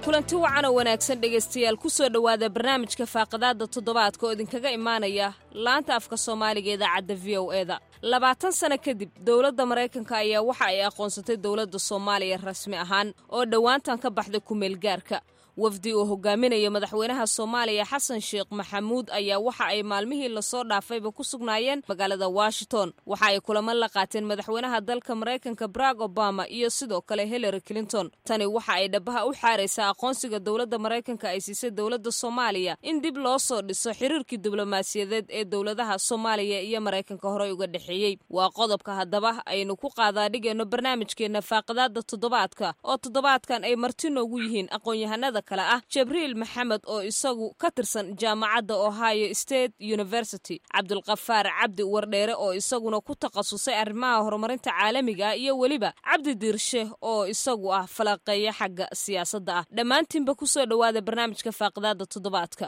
kulanti wacan oo wanaagsan dhegaystayaal ku soo dhowaada barnaamijka faaqidaadda toddobaadka oo idinkaga imaanaya laanta afka soomaaliga idaacadda v o e da labaatan sano kadib dowladda maraykanka ayaa waxa ay aqoonsatay dowladda soomaaliya rasmi ahaan oo dhowaantan ka baxday kumeelgaarka wafdi uu hogaaminayo madaxweynaha soomaaliya xasan sheekh maxamuud ayaa waxa ay maalmihii lasoo dhaafayba ku sugnaayeen magaalada washington waxa ay kulamo la qaateen madaxweynaha dalka maraykanka barack obama iyo sidoo kale hillary clinton tani waxa ay dhabaha u xaaraysaa aqoonsiga dowladda maraykanka ay siisay dowladda soomaaliya in dib loo soo dhiso xiriirkii diblomaasiyadeed ee dowladaha soomaaliya iyo maraykanka horey uga dhexeeyey waa qodobka haddaba aynu ku qaadaadhigayno barnaamijkeenna faaqidaadda toddobaadka oo toddobaadkan ay marti noogu yihiin aqoon-yahanada kale ah jibriil maxamed oo isagu ka tirsan jaamacadda ohio state university cabdulkafaar cabdi wardheere oo isaguna ku takhasusay arrimaha horumarinta caalamiga ah iyo weliba cabdi diirshe oo isagu ah falaqeeya xagga siyaasadda ah dhammaantiinba kusoo dhowaada barnaamijka faaqidaadda toddobaadka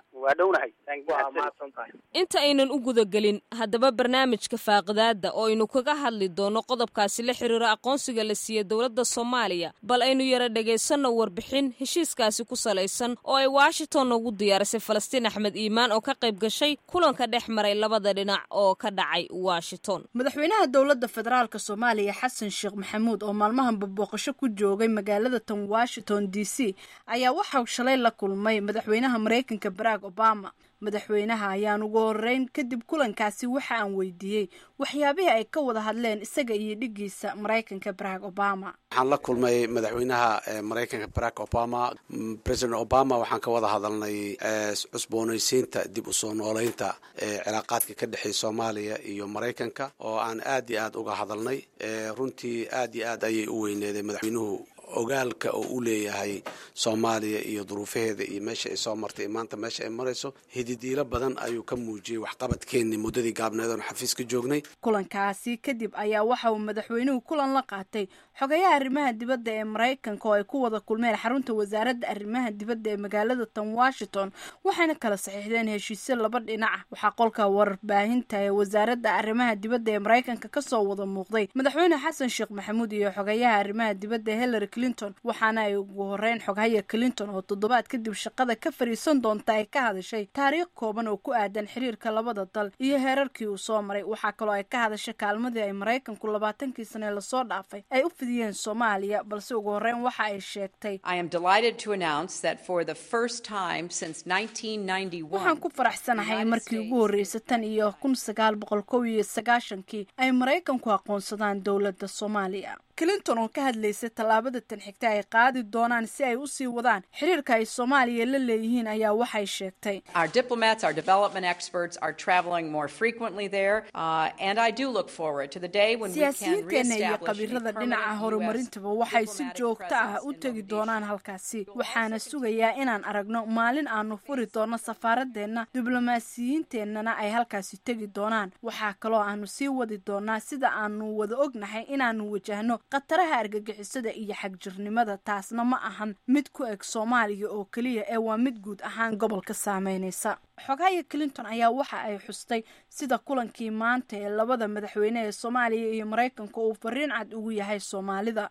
inta aynan u gudagelin haddaba barnaamijka faaqidaadda oo aynu kaga hadli doono qodobkaasi la xiriiro aqoonsiga la siiyey dowladda soomaaliya bal aynu yara dhegaysanno warbixin heshiiskaasi ku salaysan oo ay washington ugu diyaarisay falastiin axmed iimaan oo ka qayb gashay kulanka dhex maray labada dhinac oo ka dhacay washington madaxweynaha dowladda federaalk soomaaliya xasan sheekh maxamuud oo maalmahan babooqasho ku joogay magaalada tan washington d c ayaa waxau shalay la kulmay madaxweynaha maraykanka barack obama madaxweynaha ayaan ugu horeyn kadib kulankaasi waxa aan weydiiyey waxyaabihii ay ka wada hadleen isaga iyo dhigiisa maraykanka barack obama waxaan la kulmay madaxweynaha maraykanka barack obama president obama waxaan ka wada hadalnay cusboonaysiinta dib usoo nooleynta cilaaqaadka ka dhexeeya soomaaliya iyo maraykanka oo aan aad iyo aad uga hadalnay runtii aad iyo aad ayay u weyneeday madaxweynuhu ogaalka oo u leeyahay soomaaliya iyo duruufaheeda iyo meesha ay soo martay iyo maanta meesha ay marayso hididiilo badan ayuu ka muujiyey waxqabadkeenni muddadii gaabneed oon xafiiska joognay kulankaasi kadib ayaa waxa uu madaxweynuhu kulan la qaatay xogayaha arrimaha dibadda ee maraykanka oo ay ku wada kulmeen xarunta wasaaradda arrimaha dibadda ee magaalada tan washington waxayna kala saxiixdeen heshiisyo laba dhinaca waxaa qolka warbaahinta ee wasaaradda arrimaha dibadda ee maraykanka kasoo wada muuqday madaxweyne xasan sheekh maxamuud iyo xogayaha arrimaha dibadda ee hillary clinton waxaana ay ugu horeyn xoghaya clinton oo toddobaad kadib shaqada ka fariisan doonta ay ka hadashay taariikh kooban oo ku aadan xiriirka labada dal iyo heerarkii uu soo maray waxaa kaloo ay ka hadashay kaalmadii ay maraykanku labaatankii sane lasoo dhaafay ay u fidiyeen soomaaliya balse ugu horeyn waxa ay sheegtay waxaan ku faraxsanahay markii ugu horreysay tan iyo kun sagaal boqol kow iyo sagaashankii ay maraykanku aqoonsadaan dowladda soomaaliya clinton oo ka hadlaysay tallaabada tan xigta ay qaadi doonaan si ay usii wadaan xiriirka ay soomaaliya la leeyihiin ayaa waxay sheegtay siyaasiyiinteenna iyo qabiirada dhinaca horumarintaba waxay si joogto ah u tegi doonaan halkaasi waxaana sugayaa inaan aragno maalin aanu furi doono safaaradeenna diblomaasiyiinteennana ay halkaasi tegi doonaan waxaa kaloo aanu sii wadi doonaa sida aanu wada ognahay inaanu wajahno khataraha argagixisada iyo xagjirnimada taasna ma ahan mid ku eg soomaaliya oo keliya ee waa mid guud ahaan gobolka saameynaysa xogahaya clinton ayaa waxa ay xustay sida kulankii maanta ee labada madaxweyne ee soomaaliya iyo maraykanka uu fariin cad ugu yahay soomaalida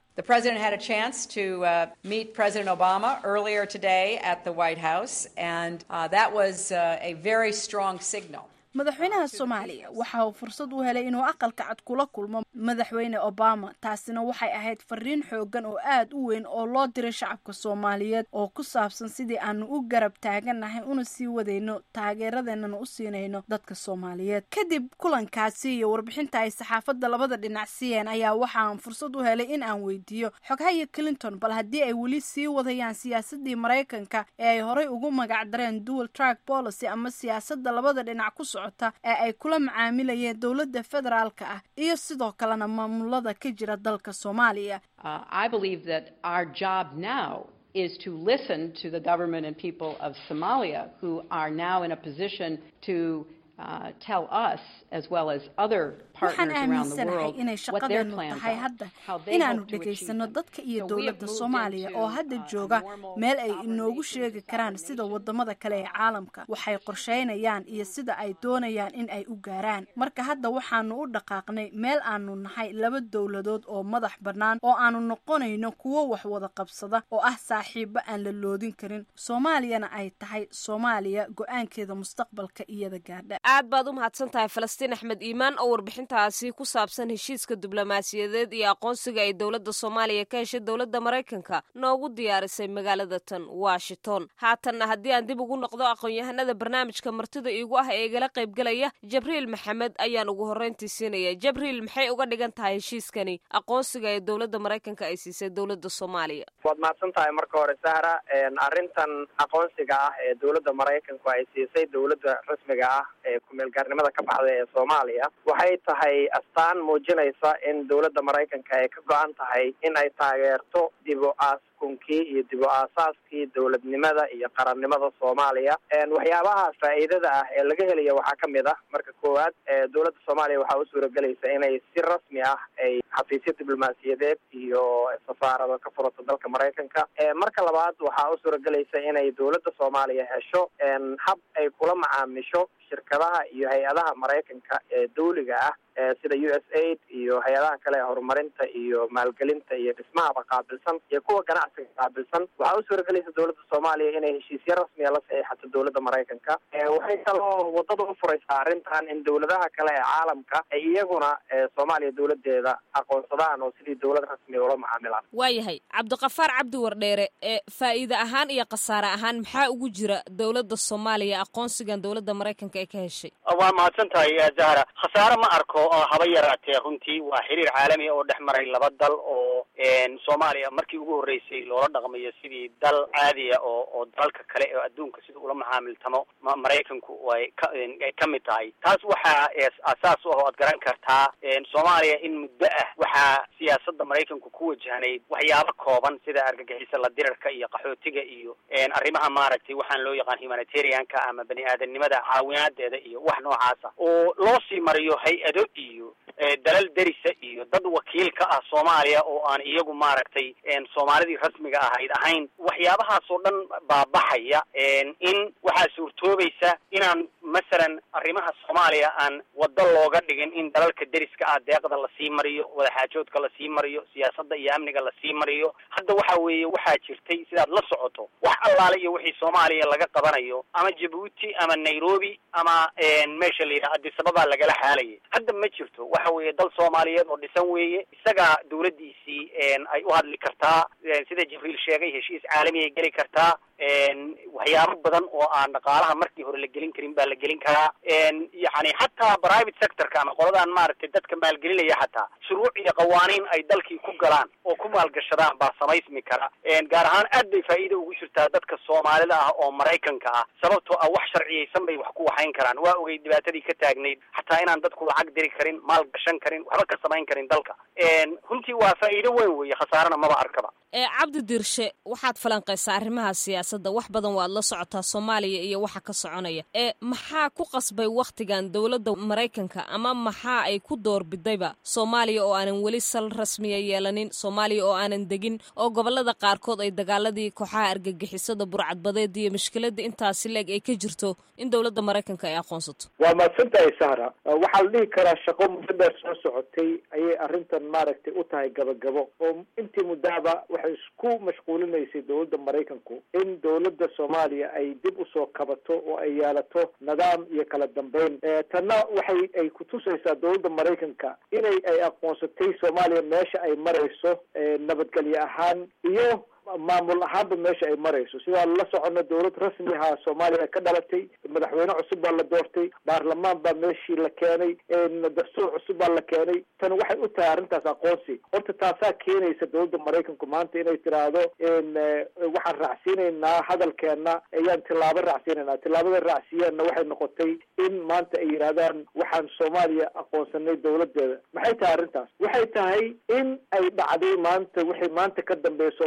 madaxweynaha soomaaliya waxa uu fursad u helay inuu aqalka cad kula kulmo madaxweyne obama taasina waxay ahayd fariin xoogan oo aad u weyn oo loo diray shacabka soomaaliyeed oo ku saabsan sidii aanu u garab taagannahay una sii wadayno taageeradeennana u siinayno dadka soomaaliyeed kadib kulankaasi iyo warbixinta ay saxaafadda labada dhinac siiyeen ayaa waxaan fursad u helay in aan weydiiyo xoghaya clinton bal haddii ay weli sii wadayaan siyaasadii maraykanka ee ay horey ugu magacdareen dual track policy ama siyaasadda labada dhinac ku soco ee ay kula macaamilayeen dowladda federaalka ah iyo sidoo kalena maamulada ka jira dalka soomaaliya is to listen to the government and people of Somalia who are now in a position to uh, tell us, as well as other waxaan partners around the aaminsanahay world, inay what their shaqadeenu plans tahay are, hadda how they inaanu hope to achieve dhegaysano them. dadka iyo So we have dowladda moved soomaaliya into, oo hadda uh, jooga normal meel ay sovereign inoogu nations, sheegi karaan sovereign sida nations. wadamada kale ee caalamka waxay qorsheynayaan iyo sida ay doonayaan in ay u gaaraan marka hadda waxaanu u dhaqaaqnay meel aanu nahay laba dowladood oo madax bannaan oo aanu noqonayno kuwo wax wada qabsada oo ah saaxiibo aan la loodin karin soomaaliyana ay tahay soomaaliya go-aankeeda mustaqbalka iyada gaadha aad baad u mahadsan tahay falastiin axmed iimaan oo warbixintaasi ku saabsan heshiiska diblomaasiyadeed iyo aqoonsiga ay dowladda soomaaliya ka heshay dowladda maraykanka noogu diyaarisay magaalada tan washington haatanna haddii aan dib ugu noqdo aqoon-yahanada barnaamijka martida iigu ah ee igala qaybgelaya jabriil maxamed ayaan ugu horreyntii siinaya jabriil maxay uga dhigan tahay heshiiskani aqoonsiga ee dowladda maraykanka ay siisay dowladda soomaaliya waad mahadsan tahay marka hore sahra arrintan aqoonsiga ah ee dowladda maraykanku ay siisay dowladda rasmiga ah ee ku-meelgaarnimada ka baxda ee soomaaliya waxay tahay astaan muujinaysa in dowladda maraykanka ay ka go-an tahay in ay taageerto dib u aaskonkii iyo dib u aasaaskii dowladnimada iyo qarannimada soomaaliya waxyaabaha faa'iidada ah ee laga helaya waxaa ka mid ah marka koowaad dowladda soomaaliya waxaa u suuragelaysa inay si rasmi ah ay xafiisyo diblomaasiyadeed iyo safaarado ka furato dalka maraykanka marka labaad waxaa u suuragelaysa inay dowladda soomaaliya hesho hab ay kula macaamisho shirkadaha iyo hay-adaha maraykanka ee dawliga ah sida u s aid iyo hay-adaha kale ee horumarinta iyo maalgelinta iyo dhismahaba qaabilsan iyo kuwa ganacsiga qaabilsan waxaa u suuragelaysa dowladda soomaaliya inay heshiisyo rasmiya la saxiixato dowladda maraykanka waxay kaloo wadada u furaysaa arrintan in dowladaha kale ee caalamka ay iyaguna soomaaliya dowladeeda aqoonsadaan oo sidii dowlad rasmiya ula macaamilaan waayahay cabdiqafaar cabdi wardheere ee faa'iide ahaan iyo khasaare ahaan maxaa ugu jira dowladda soomaaliya aqoonsigan dowladda maraykanka ee ka heshay waa mahadsan tahay zahra khasaare ma arko oo haba yaraatee runtii waa xiriir caalami oo dhex maray laba dal oo soomaaliya markii ugu horreysay loola dhaqmayo sidii dal caadiya oo oo dalalka kale oo adduunka sida ula macaamiltamo maraykanku ay ka ay ka mid tahay taas waxaa asaas u ah o ad garan kartaa soomaaliya in muddo ah waxaa siyaasadda maraykanku ku wajahnayd waxyaabo kooban sida argagixisa la dirarka iyo qaxootiga iyo arrimaha maaragtay waxaan loo yaqaan humanitarianka ama bani aadanimada caawinaadeeda iyo wax noocaasa oo loo sii mariyo hay-ado iyo dalal derisa iyo dad wakiil ka ah soomaaliya oo aan iyagu maaragtay soomaalidii rasmiga ahayd ahayn waxyaabahaas oo dhan baabaxaya in waxaa suurtoobaysa inaan masalan arrimaha soomaaliya aan waddo looga dhigin in dalalka deriska ah deeqda lasii mariyo wadaxaajoodka lasii mariyo siyaasadda iyo amniga lasii mariyo hadda waxa weeye waxaa jirtay sidaad la socoto wax allaale iyo wixii soomaaliya laga qabanayo ama jabuuti ama nairobi ama meesha la yidhaha adisababaa lagala xaalayay hadda ma jirto waxa weeye dal soomaaliyeed oo dhisan weeye isagaa dawladdiisii ay u hadli kartaa sida jibriil sheegay heshiis caalami ay geli kartaa waxyaabo badan oo aan dhaqaalaha markii hore la gelin karin baa la gelin karaa yani xataa private sectorka ama qoladaan maaragtay dadka maalgelinaya xataa shuruuc iyo qawaaniin ay dalkii ku galaan oo ku maalgashadaan baa samaysmi kara gaar ahaan aad bay faa'iida ugu jirtaa dadka soomaalida ah oo maraykanka ah sababtoo ah wax sharciyeysan bay wax ku waxayn karaan waa ogay dhibaatadii ka taagnayd xataa inaan dadku lacag diri karin maal gashan karin waxba ka samayn karin dalka runtii waa faa'iido weyn weeye khasaarana maba arkaba ee cabdi dirshe waxaad falanqaysaa arrimaha siyaasadda wax badan waad la socotaa soomaaliya iyo waxa ka soconaya ee maxaa ku qasbay wakhtigan dowladda maraykanka ama maxaa ay ku doorbidayba soomaaliya oo aanan weli sal rasmiya yeelanin soomaaliya oo aanan degin oo gobollada qaarkood ay dagaaladii kooxaha argagixisada burcadbadeed iyo mushkiladda intaasi leeg ay ka jirto in dowladda maraykanka ay aqoonsato waa mahadsan tahay sahra waxaa la dhihi karaa shaqo muddo dheer soo socotay ayay arrintan maaragtay u tahay gabagabo oo intii muddaaba waxay isku mashquulinaysay dowladda maraykanku in dowladda soomaaliya ay dib usoo kabato oo ay yeelato nidaam iyo kala dambeyn tanna waxay ay kutusaysaa dowladda maraykanka inay ay aqoonsatay soomaaliya meesha ay marayso nabadgelyo ahaan iyo maamul ahaanba meesha ay marayso sidaa la socono dowlad rasmi ahaa soomaaliya ka dhalatay madaxweyne cusub baa la doortay baarlamaan baa meeshii la keenay dastuur cusub baa la keenay tan waxay u tahay arrintaas aqoonsi horta taasaa keenaysa dowladda maraykanku maanta inay tiraahdo waxaan raacsiinaynaa hadalkeena ayaan tilaabo raacsiinaynaa tilaabada raacsiiyeenna waxay noqotay in maanta ay yidhahdaan waxaan soomaaliya aqoonsanay dowladeeda maxay tahay arrintaas waxay tahay in ay dhacday maanta wixii maanta ka dambeeya soomaaliya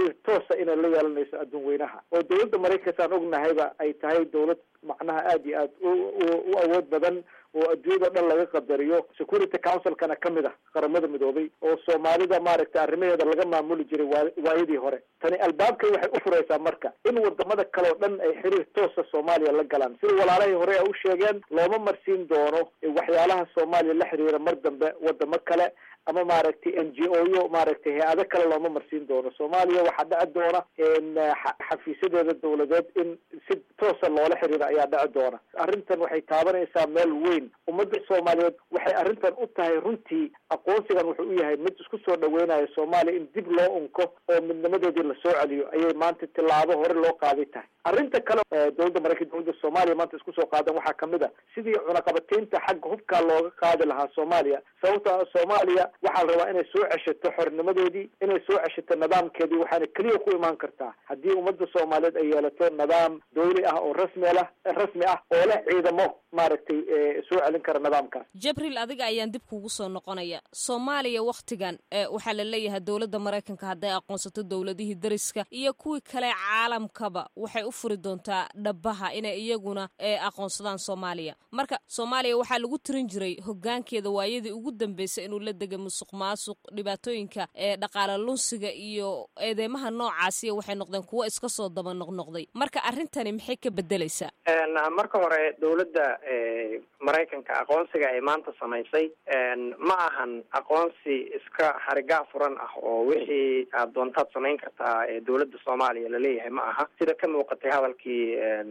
xiriir toosa inay la yeelanayso adduun weynaha oo dowladda maraykanka aan ognahayba ay tahay dowlad macnaha aada iyo aad u awood badan oo adduunyada dhan laga qadariyo security councilkana kamid ah qaramada midoobay oo soomaalida maaragtay arrimaheeda laga maamuli jiray waa waayadii hore tani albaabkay waxay u furaysaa marka in wadamada kale oo dhan ay xiriir toosa soomaaliya la galaan sida walaalahii hore ay u sheegeen looma marsiin doono waxyaalaha soomaaliya la xiriira mar dambe wadamo kale ama maaragtay n g o yo maaragtay hay-ado kale looma marsiin doono soomaaliya waxaa dhici doona xafiisyadeeda dawladeed in si toosa loola xiriiro ayaa dhici doona arrintan waxay taabanaysaa meel weyn ummadda soomaaliyeed waxay arrintan u tahay runtii aqoonsigan wuxuu u yahay mid isku soo dhaweynayo soomaaliya in dib loo unko oo midnimadeedii lasoo celiyo ayay maanta tilaabo hore loo qaaday tahay arrinta kale dowladda maraykan dowladda soomaaliya maanta isku soo qaadan waxaa kamid a sidii cunaqabataynta xagga hubkaa looga qaadi lahaa soomaaliya sababta soomaaliya waxaa la rabaa inay soo ceshato xornimadeedii inay soo ceshato nidaamkeedii waxaana keliya ku imaan kartaa haddii ummadda soomaaliyeed ay yeelato nidaam dawli ah oo rasmi lah rasmi ah oo leh ciidamo maaragtay soo celin kara nidaamkaas jabriil adiga ayaan dib kugu soo noqonaya soomaaliya wakhtigan waxaa la leeyahay dowladda maraykanka hadday aqoonsato dowladihii dariska iyo kuwii kale caalamkaba waxay u furi doontaa dhabaha inay iyaguna aqoonsadaan soomaaliya marka soomaaliya waxaa lagu tirin jiray hogaankeeda waayadii ugu dambeysay inuu la dega musuq maasuq dhibaatooyinka ee dhaqaale lunsiga iyo eedeymaha noocaasiya waxay noqdeen kuwo iska soo daba noqnoqday marka arrintani maxay ka bedelaysaa marka hore dowladda maraykanka aqoonsiga ay maanta samaysay ma ahan aqoonsi iska harigaa furan ah oo wixii aad doontaad samayn kartaa ee dowladda soomaaliya laleeyahay ma aha sida ka muuqatay hadalkii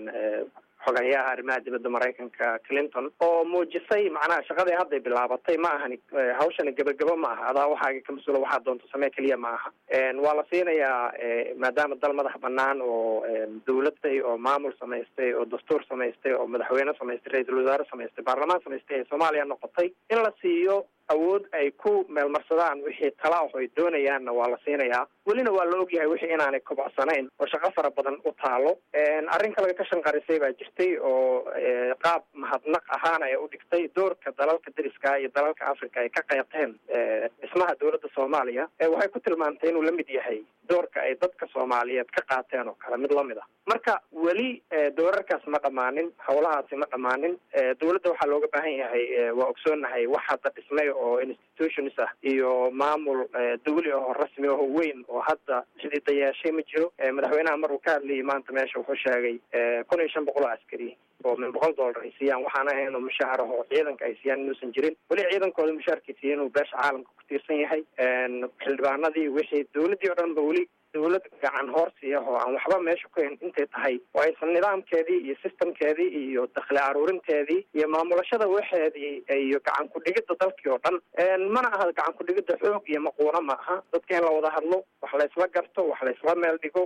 xogayaha arrimaha dibadda maraykanka clinton oo muujisay macnaha shaqadii hadday bilaabatay ma ahani hawshani gebagabo ma aha adaa waxaaga ka mas-uula waxaa doonto samee keliya ma aha waa la siinayaa maadaama dal madax banaan oo dawladday oo maamul samaystay oo dastuur samaystay oo madaxweyne samaystay ra-iisul wasaare samaystay baarlamaan samaystay ee soomaaliya noqotay in la siiyo awood ay ku meelmarsadaan wixii tala ah ay doonayaanna waa la siinayaa welina waa la ogyahay wixii inaanay kobocsanayn oo shaqo fara badan u taalo arrin kalaga ka shanqarisay baa jirtay oo qaab mahadnaq ahaan ay u dhigtay doorka dalalka dariska iyo dalalka africa ay ka qeybteen dhismaha dowladda soomaaliya waxay ku tilmaantay inuu la mid yahay doorka ay dadka soomaaliyeed ka qaateen oo kale mid lamid ah marka weli doorarkaas ma dhammaanin howlahaasi ma dhammaanin dowladda waxaa looga baahan yahay waa ogsoonahay wax hadda dhismay oo institutions ah iyo maamul dawli ahoo rasmi aho weyn oo hadda xidida yeeshay ma jiro madaxweynaha maruu ka hadlayay maanta meesha wuxuu sheegay kun iyo shan boqol oo askari oo min boqol dollar ay siiyaan waxaan ahayn oo mushaahar aho ciidanka ay siiyaan inuusan jirin weli ciidankooda mushaharkiisiiya inuu beesha caalamka ku tiirsan yahay xildhibaanadii wixii dawladdii o dhan ba weli dawlad gacan hoorsi ah oo aan waxba meesha ku hayn intay tahay oo aysan nidaamkeedii iyo systemkeedii iyo dakhli aruurinteedii iyo maamulashada waxeedii iyo gacan ku-dhigidda dalkii oo dhan mana aha gacan ku-dhigidda xoog iyo maquuno ma aha dadka in la wada hadlo wax la isla garto wax la isla meel dhigo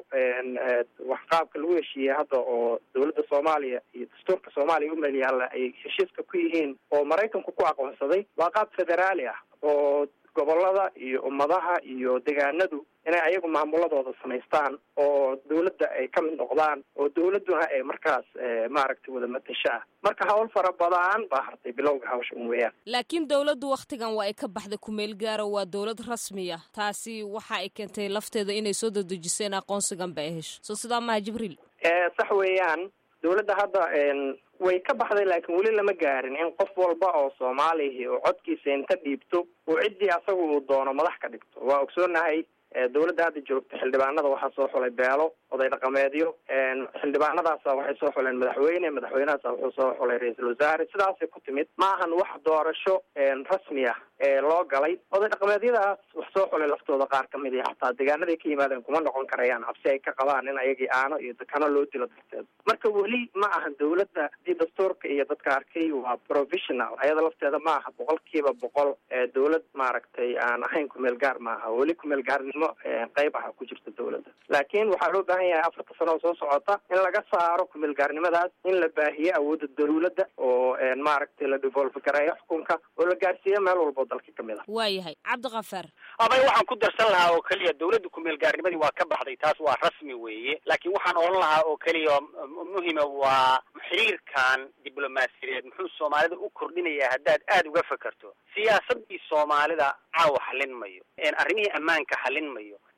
wax qaabka lagu heshiiyey hadda oo dowladda soomaaliya iyo dastuurka soomaaliya u meel yaalla ay heshiiska ku yihiin oo maraykanku ku aqoonsaday waa qaab federaali ah oo gobolada iyo ummadaha iyo degaanadu inay ayagu maamuladooda samaystaan oo dawladda ay ka mid noqdaan oo dawladduna ay markaas maaragtay wada matasho ah marka hawl fara badan baa hartay bilowga hawsha un weeyaan laakiin dawladdu wakhtigan waa ay ka baxday kumeel gaaro waa dawlad rasmiya taasi waxa ay keentay lafteeda inay soo dadejiseen aqoonsigan ba ay hesho soo sidaa maha jibriil sax weeyaan dawladda hadda way ka baxday laakiin weli lama gaarin in qof walba oo soomaalihi oo codkiisa inta dhiibto uu ciddii asaga uu doono madax ka dhigto waa ogsoonahay dawladda hadda joogta xildhibaanada waxaa soo xulay beelo oday dhaqameedyo xildhibaanadaasa waxay soo xuleen madaxweyne madaxweynehaasa wuxuu soo xulay ra-iisul wasaare sidaasay ku timid ma ahan wax doorasho rasmi ah ee loo galay oday dhaqameedyadaas wax soo xulay laftooda qaar ka mid iyo xataa deegaanaday ka yimaadeen kuma noqon karayaan cabsi ay ka qabaan in ayagii aano iyo dakano loo dilo darteed marka weli ma ahan dawladda hadii dastuurka iyo dadka arkay waa provisional ayada lafteeda ma aha boqolkiiba boqol dawlad maaragtay aan ahayn kumeel gaar maaha weli kumeel gaarnimo qeyb aha ku jirta dawladda laakiin waxaa loo baahan yahay afarta sano oo soo socota in laga saaro kumeel gaarnimadaas in la baahiyo awoodda dawladda oo maaragtay la devolve gareeyo xukunka oo la gaarsiiyo meel walbo dalka kamid ah waayahay cabdikafaar abay waxaan ku darsan lahaa oo keliya dawladda kumeel gaarnimadii waa ka baxday taas waa rasmi weeye laakiin waxaan odhan lahaa oo keliya muhima waa xiriirkan diblomaasiyadeed muxuu soomaalida u kordhinayaa haddaad aada uga fekerto siyaasadii soomaalida caawa xallin mayo arrimihii ammaanka xallin mayo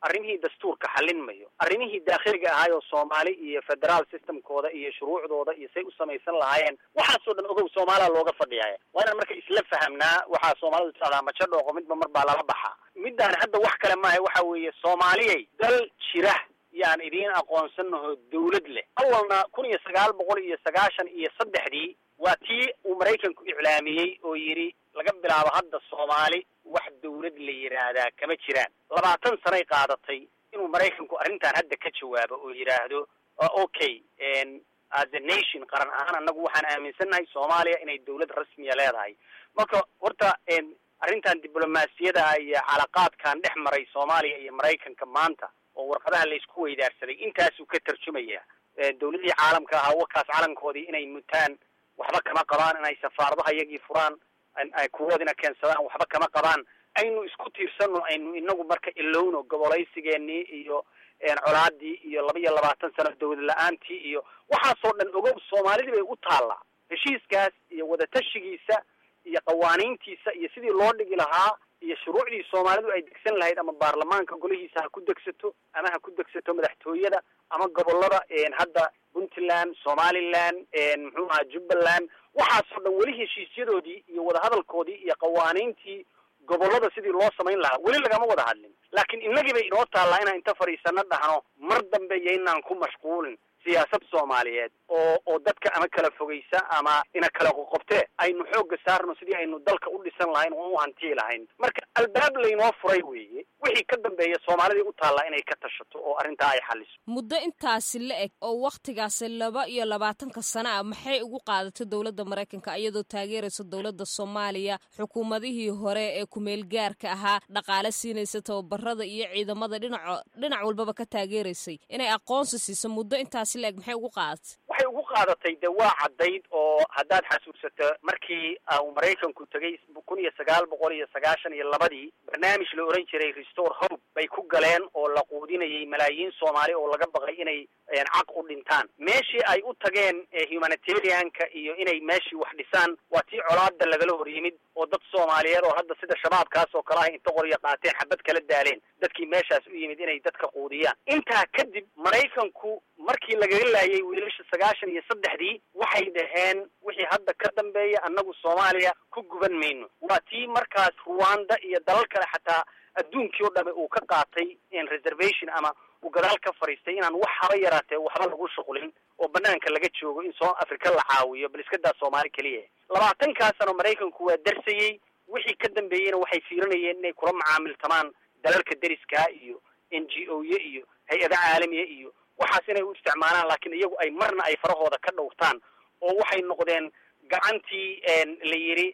arrimihii dastuurka xallin mayo arrimihii daakhiliga ahaayoo soomaali iyo federaal systemkooda iyo shuruucdooda iyo say u samaysan lahaayeen waxaasoo dhan ogow soomaaliya looga fadhiyaaya waa inaan marka isla fahamnaa waxaa soomaalidu socdaa majo dhooqo midba mar baa lala baxaa midaan hadda wax kale maaha waxa weeye soomaaliyay dal jira yaan idiin aqoonsanaho dawlad leh awalna kun iyo sagaal boqol iyo sagaashan iyo saddexdii waa tii uu maraykanku iclaamiyey oo yidhi laga bilaabo hadda soomaali wax dawlad la yidhaahdaa kama jiraan labaatan sanay qaadatay inuu maraykanku arrintan hadda ka jawaabo oo yidhaahdo okay as a nation qaran ahaan annagu waxaan aaminsannahay soomaaliya inay dawlad rasmiya leedahay marka horta arrintan diblomaasiyada iyo calaqaadkan dhex maray soomaaliya iyo maraykanka maanta oo warqadaha laysku weydaarsaday intaasuu ka tarjumaya dawladihii caalamka ahaa wakaas calankoodii inay mutaan waxba kama qabaan inay safaaradaha iyagii furaan ay kuwoodina keensadaan waxba kama qabaan aynu isku tiirsano aynu inagu marka ilowno gobolaysigeenii iyo colaadii iyo laba iyo labaatan sano dawlad la-aantii iyo waxaasoo dhan ogow soomaalidii bay u taallaa heshiiskaas iyo wadatashigiisa iyo qawaaniintiisa iyo sidii loo dhigi lahaa iyo shuruucdii soomaalidu ay degsan lahayd ama baarlamaanka golihiisa ha ku degsato ama ha ku degsato madaxtooyada ama gobolada hadda puntland somaliland muxuu ahaa jubbaland waxaasoo dhan weli heshiisyadoodii iyo wadahadalkoodii iyo qawaaniintii gobolada sidii loo samayn lahaa weli lagama wada hadlin laakiin innagii bay inoo taallaa inaan inta fadhiisano dhahno mar dambe yaynaan ku mashquulin siyaasad soomaaliyeed oo oo dadka ama kala fogeysa ama ina kala qoqobtee aynu xoogga saarno sidii aynu dalka u dhisan lahayn oo u hantii lahayn marka albaab laynoo furay weeye wixii ka dambeeya soomaalidii u taallaa inay ka tashato oo arrintaa ay xaliso muddo intaasi la eg oo wakhtigaasi laba iyo labaatanka sano ah maxay ugu qaadatay dowladda maraykanka iyadoo taageeraysa dowladda soomaaliya xukuumadihii hore ee kumeel gaarka ahaa dhaqaale siinaysa tababarada iyo ciidamada dhinaco dhinac walbaba ka taageeraysay inay aqoonsi siiso muddo intaasi la eg maxay ugu qaadatay waxay ugu qaadatay de waa caddayd oo haddaad xasuusato markii uu maraykanku tegay kun iyo sagaal boqol iyo sagaashan iyo labadii barnaamij la oran jiray restore hope bay ku galeen oo la quudinayay malaayiin soomaali oo laga baqay inay caq u dhintaan meeshii ay u tageen humanitarianka iyo inay meeshii wax dhisaan waa tii colaada lagala hor yimid oo dad soomaaliyeed oo hadda sida shabaabkaas oo kale ah inta qoryo qaateen xabad kala daaleen dadkii meeshaas u yimid inay dadka quudiyaan intaa kadib maraykanku markii lagaga laayay wiilasha sagaashan iyo saddexdii waxay dhaheen wixii hadda ka dambeeya annagu soomaaliya ku guban mayno waa tii markaas ruwanda iyo dalal kale xataa adduunkii o dhame uu ka qaatay reservation ama uu gadaal ka fadhiistay inaan wax haba yaraatee waxba lagu shuqulin oo banaanka laga joogo in soo africa la caawiyo bal iska daa soomaali keliya labaatankaa sano maraykanku waa darsayey wixii ka dambeeyeyna waxay fiirinayeen inay kula macaamiltamaan dalalka deriskaa iyo n g o ya iyo hay-ada caalamiya iyo waxaas inay u isticmaalaan laakiin iyagu ay marna ay farahooda ka dhowrtaan oo waxay noqdeen gacantii la yidhi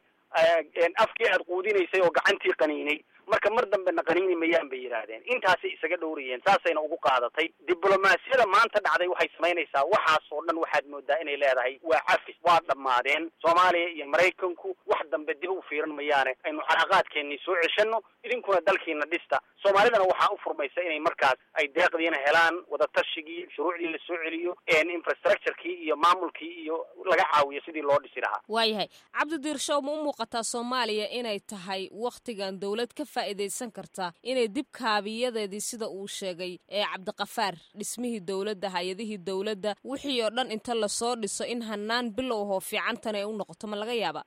afkii aad quudinaysay oo gacantii qaniinay marka mar dambena qaniini mayaan bay yidhaahdeen intaasay isaga dhowrayeen saasayna ugu qaadatay diblomaasiyada maanta dhacday waxay samaynaysaa waxaas oo dhan waxaad moodaa inay leedahay waa cafis waa dhammaadeen soomaaliya iyo maraykanku wax dambe dib u fiiran mayaane aynu calaaqaadkeennii soo ceshano idinkuna dalkiina dhista soomaalidana waxaa u furmaysa inay markaas ay deeqdiina helaan wadatashiggii shuruucdii la soo celiyo infrastructurekii iyo maamulkii iyo laga caawiyo sidii loo dhisi lahaa waayahay cabdidiir show ma u muuqataa soomaaliya inay tahay wakhtigan dowlad ka faa'iidaysan kartaa inay dib kaabiyadeedii sida uu sheegay ee cabdiqafaar dhismihii dowladda hay-adihii dowladda wixii oo dhan inta lasoo dhiso in hanaan bilowhoo fiicantan ay u noqoto ma laga yaaba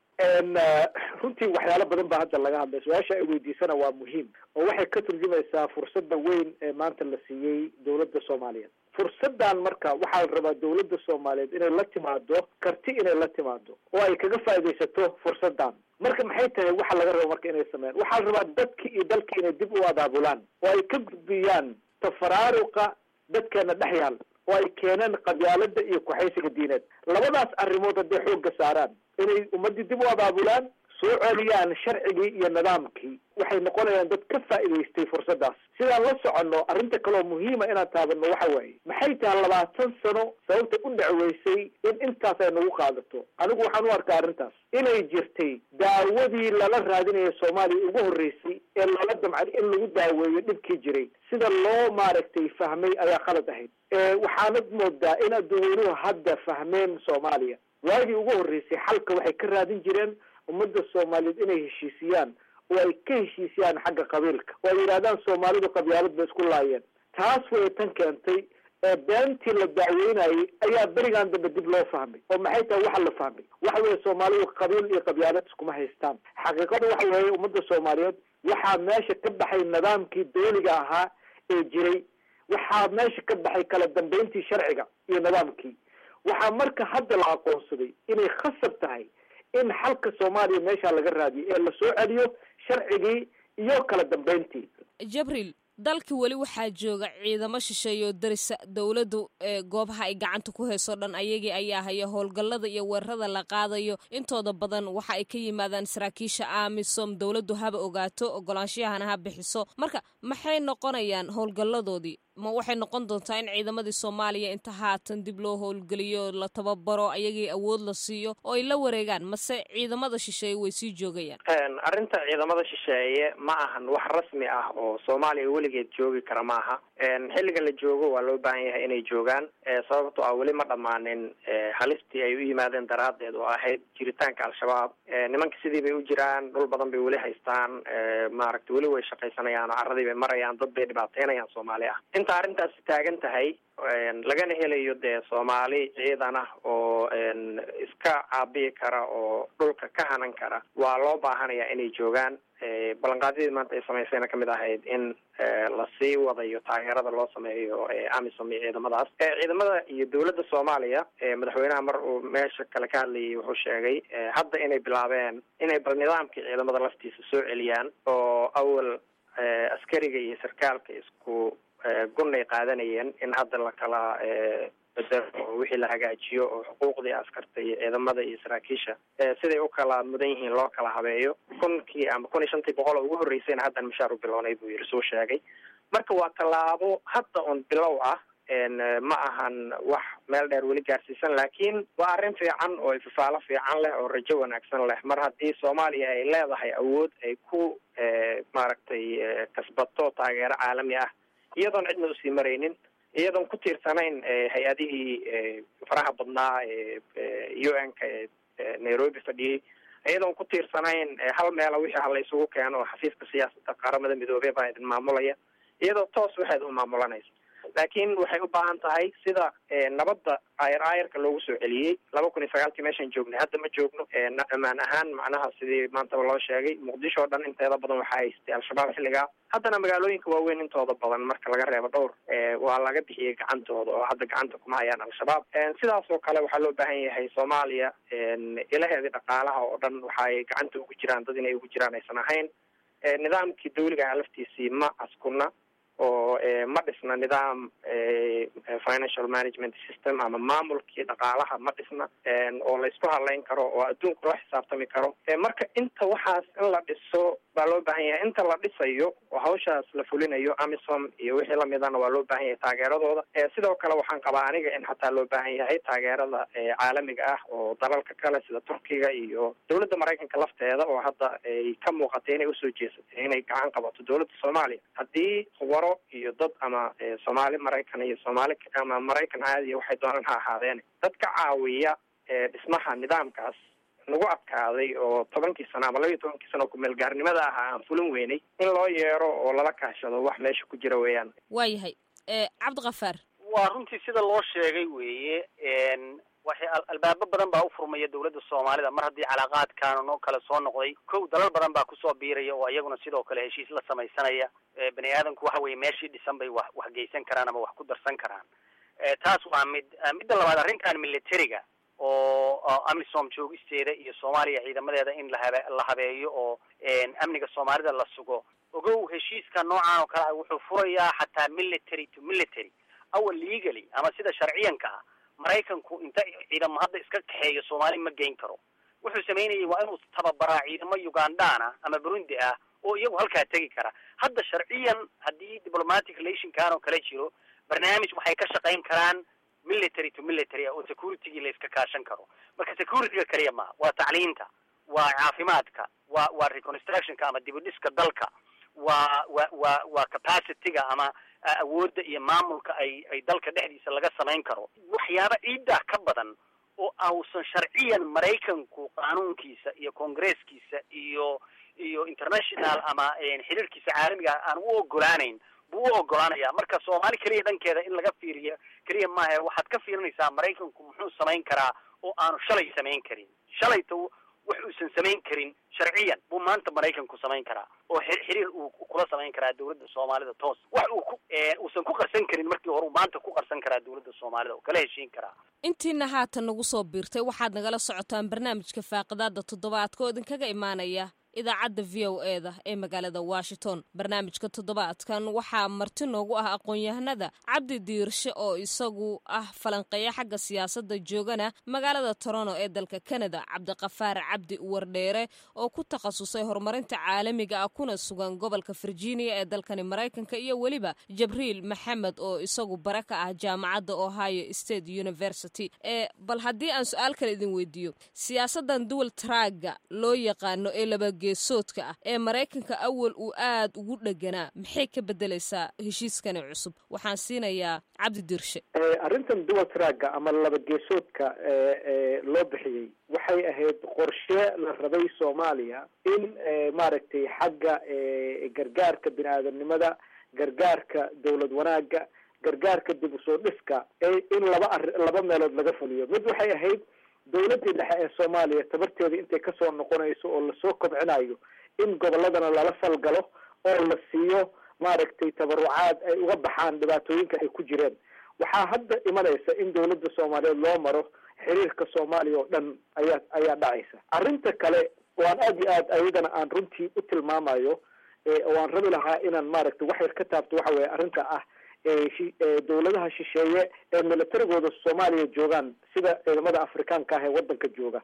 runtii waxyaalo badan baa hadda laga hadlay su-aasha ay weydiisana waa muhiim oo waxay ka turjumaysaa fursadda weyn ee maanta la siiyey dowladda soomaaliyeed fursaddan marka waxaa la rabaa dowladda soomaaliyeed inay la timaado karti inay la timaado oo ay kaga faaidaysato fursaddan marka maxay tahay waxa laga rabo marka inay sameeyaan waxaa la rabaa dadki iyo dalki inay dib u abaabulaan oo ay ka gudbiyaan tafaraaruqa dadkeena dhex yaal oo ay keeneen qabyaalada iyo kuxaysiga diineed labadaas arrimood hadday xoogga saaraan inay ummaddii dib u abaabulaan soo celiyaan sharcigii iyo nidaamkii waxay noqonayaan dad ka faa'idaystay fursaddaas sidaan la soconno arrinta kaloo muhiima inaan taabanno waxa waaye maxay tahay labaatan sano sababta u dhacweysay in intaas ay nagu qaadato anigu waxaan u arkaa arrintaas inay jirtay daawadii lala raadinaya soomaaliya ugu horreysay ee lala damcay in lagu daaweeyo dhibkii jiray sida loo maaragtay fahmay ayaa khalad ahayd waxaanad moodaa in adduweynuhu hadda fahmeen soomaaliya waagii ugu horreysay xalka waxay ka raadin jireen ummadda soomaaliyeed inay heshiisiyaan oo ay ka heshiisiyaan xagga qabiilka oo ay yidhahdaan soomaalidu qabyaalad bay isku laayeen taas way tan keentay ee beentii la dacweynayay ayaa berigan dambe dib loo fahmay oo maxay tahay waxa la fahmay waxa weeye soomaalidu qabiil iyo qabyaalad iskuma haystaan xaqiiqadu waxa weeye ummadda soomaaliyeed waxaa meesha ka baxay nidaamkii dawliga ahaa ee jiray waxaa meesha ka baxay kala dambeyntii sharciga iyo nidaamkii waxaa marka hadda la aqoonsaday inay khasab tahay in xalka soomaaliya meesha laga raadiyo ee lasoo celiyo sharcigii iyo kala dambeyntii jabriil dalka weli waxaa jooga ciidamo shisheeyo darisa dowladdu ee goobaha ay gacanta ku hayso dhan ayagii ayaa haya howlgallada iyo weerarada la qaadayo intooda badan waxa ay ka yimaadaan saraakiisha amisom dowladdu haba ogaato ogolaanshiyahana ha bixiso marka maxay noqonayaan howlgalladoodii ma waxay noqon doontaa in ciidamadii soomaaliya inta haatan dib loo howlgeliyo la tababaro ayagii awood la siiyo oo ay la wareegaan mase ciidamada shisheeye way sii joogayaan arrinta ciidamada shisheeye ma ahan wax rasmi ah oo soomaaliya weligeed joogi kara ma aha xilliga la joogo waa loo baahan yahay inay joogaan sababto ah weli ma dhammaanin halistii ay u yimaadeen daraadeed oo ahayd jiritaanka al-shabaab nimanka sidii bay u jiraan dhul badan bay weli haystaan maaragta weli way shaqaysanayaan oo carradii bay marayaan dad bay dhibaateynayaan soomaali ah inta arrintaasi taagan tahay lagana helayo dee soomaali ciidan ah oo iska caabiyi kara oo dhulka ka hanan kara waa loo baahanayaa inay joogaan ballanqaadyadii maanta ay samaysayna kamid ahayd in lasii wadayo taageerada loo sameeyo amisom iyo ciidamadaas ciidamada iyo dowladda soomaaliya madaxweynaha mar uu meesha kale ka hadlayay wuxuu sheegay hadda inay bilaabeen inay bal nidaamkii ciidamada laftiisa soo celiyaan oo awal askariga iyo sarkaalka isku gunay qaadanayeen in hadda la kala bedelo oo wixii la hagaajiyo oo xuquuqdii askarta iyo ciidamada iyo saraakiisha siday u kala mudan yihiin loo kala habeeyo kunkii ama kun iyo shantii boqol oo ugu horreysayna haddan mishaar u bilownay buu yiri suu sheegay marka waa tallaabo hadda un bilow ah ma ahan wax meel dheer weli gaarsiisan laakiin waa arrin fiican oo ififaalo fiican leh oo rajo wanaagsan leh mar haddii soomaaliya ay leedahay awood ay ku maaragtay kasbato taageero caalami ah iyadoon cidna usii maraynin iyadoon ku tiirsanayn hay-adihii faraha badnaa u n ka ee nairobi fadhiyey iyadoon ku tiirsanayn hal meela wixii hala isugu keeno oo xafiiska siyaasadda qaramada midoobey baa idin maamulaya iyadoo toos waxaad u maamulanaysa laakiin waxay u baahan tahay sida nabadda ayar aayarka loogu soo celiyey laba kun iyo sagaalkii meeshaan joognay hadda ma joogno ammaan ahaan macnaha sidii maantaba loo sheegay muqdisho o dhan inteeda badan waxaa haystay al-shabaab xilligaa haddana magaalooyinka waaweyn intooda badan marka laga reebo dhowr waa laga bixiyey gacantooda oo hadda gacanta kuma hayaan al-shabaab sidaas oo kale waxaa loo baahan yahay soomaaliya ilaheedii dhaqaalaha oo dhan waxaay gacanta ugu jiraan dad inay ugu jiraan aysan ahayn nidaamkii dawliga ah laftiisii ma askuna oo ma dhisna nidaam financial management system ama maamulkii dhaqaalaha ma dhisna oo la isku hadlayn karo oo adduunka loo xisaabtami karo marka inta waxaas in la dhiso baa loo baahan yahay inta la dhisayo oo hawshaas la fulinayo amisom iyo wixii lamidana waa loo baahan yahay taageeradooda sidoo kale waxaan qabaa aniga in xataa loo baahan yahay taageerada caalamiga ah oo dalalka kale sida turkiga iyo dowladda maraykanka lafteeda oo hadda ay ka muuqatay inay usoo jeesatay inay gacan qabato dowladda soomaaliya haddii khubaro iyo dad ama soomaali maraykan iyo soomaali ama maraykan caadiya waxay doonaan ha ahaadeen dad ka caawiya dhismaha nidaamkaas nagu adkaaday oo tobankii sano ama labaiyo tobankii sano kumeel gaarnimada ahaa aan fulin weynay in loo yeero oo lala kaashado wax meesha ku jira weeyaan waayahay cabdikafaar waa runtii sida loo sheegay weeye waxay albaabo badan baa ufurmaya dawladda soomaalida mar haddii calaaqaadkan oo kale soo noqday kow dalal badan baa kusoo biiraya oo iyaguna sidoo kale heshiis la samaysanaya bani aadamku waxa weye meeshii dhisan bay wax wax geysan karaan ama wax ku darsan karaan taas waa mid midda labaad arrintan militariga oo amisom joogisteeda iyo soomaaliya ciidamadeeda in lahabe la habeeyo oo amniga soomaalida la sugo ogow heshiiska noocan oo kale ah wuxuu furayaa xataa military to military awal legally ama sida sharciyanka ah maraykanku inta ciidamo hadda iska kaxeeyo soomaali ma geyn karo wuxuu samaynayay waa inuu tababaraa ciidamo ugandana ama burundi ah oo iyagu halkaa tegi kara hadda sharciyan haddii diplomatic relationkan oo kale jiro barnaamij waxay ka shaqayn karaan military to military ah oo security-gii la iska kaashan karo marka security-ga kaliya maha waa tacliinta waa caafimaadka waa waa reconstructionka ama dib u dhiska dalka waa wa waa waa capacity-ga ama awoodda iyo maamulka ay ay dalka dhexdiisa laga samayn karo waxyaaba ciiddaa ka badan oo ausan sharciyan maraykanku qaanuunkiisa iyo congresskiisa iyo iyo international ama xiriirkiisa caalamiga aan u ogolaanayn buu u ogolaanaya marka soomaali keliya dhankeeda in laga fiiriyo keliya maaha waxaad ka fiirinaysaa maraykanku muxuu samayn karaa oo aanu shalay samayn karin shalayta wax uusan samayn karin sharciyan buu maanta maraykanku samayn karaa oo xiriir uu kula samayn karaa dawladda soomaalida toos wax uu ku uusan ku qarsan karin markii hore uu maanta ku qarsan karaa dawladda soomaalida oo kala heshiin karaa intiina haatan nagu soo biirtay waxaad nagala socotaan barnaamijka faaqidaada toddobaadka oo idinkaga imaanaya idaacadda v o e da ee magaalada washington barnaamijka toddobaadkan waxaa marti noogu ah aqoon-yahanada cabdi diirshe oo isagu ah falanqeeya xagga siyaasadda joogana magaalada toronto ee dalka canada cabdiqafaar cabdi wardheere oo ku takhasusay horumarinta caalamiga ah kuna sugan gobolka virginia ee dalkani maraykanka iyo weliba jabriil maxamed oo isagu bare ka ah jaamacadda ohio state university ee bal haddii aan su-aal kale idin weydiiyo siyaasadan duwal traaga loo yaqaano ee laba geesoodka ah ee maraykanka awal uu aad ugu dheganaa maxay ka bedelaysaa heshiiskani cusub waxaan siinayaa cabdi dirshe arrintan dual tragga ama laba geesoodka loo bixiyey waxay ahayd qorshe la rabay soomaaliya in maaragtay xagga gargaarka bini aadamnimada gargaarka dawlad wanaaga gargaarka dib usoo dhiska in laba ar laba meelood laga fuliyo mid waxay ahayd dawladdii dhexe ee soomaaliya tabarteeda intay kasoo noqonayso oo lasoo kobcinayo in gobolladana lala falgalo oo la siiyo maaragtay tabarucaad ay uga baxaan dhibaatooyinka ay ku jireen waxaa hadda imanaysa in dawladda soomaaliyeed loo maro xiriirka soomaaliya oo dhan ayaa ayaa dhacaysa arrinta kale oo aan aada iyo aad ayadana aan runtii u tilmaamayo oo aan rabi lahaa inaan maaragtay wax yar ka taabto waxa weeye arrinta ah dawladaha shisheeye ee militarigooda soomaaliya joogaan sida ciidamada afrikaanka ah ee wadanka jooga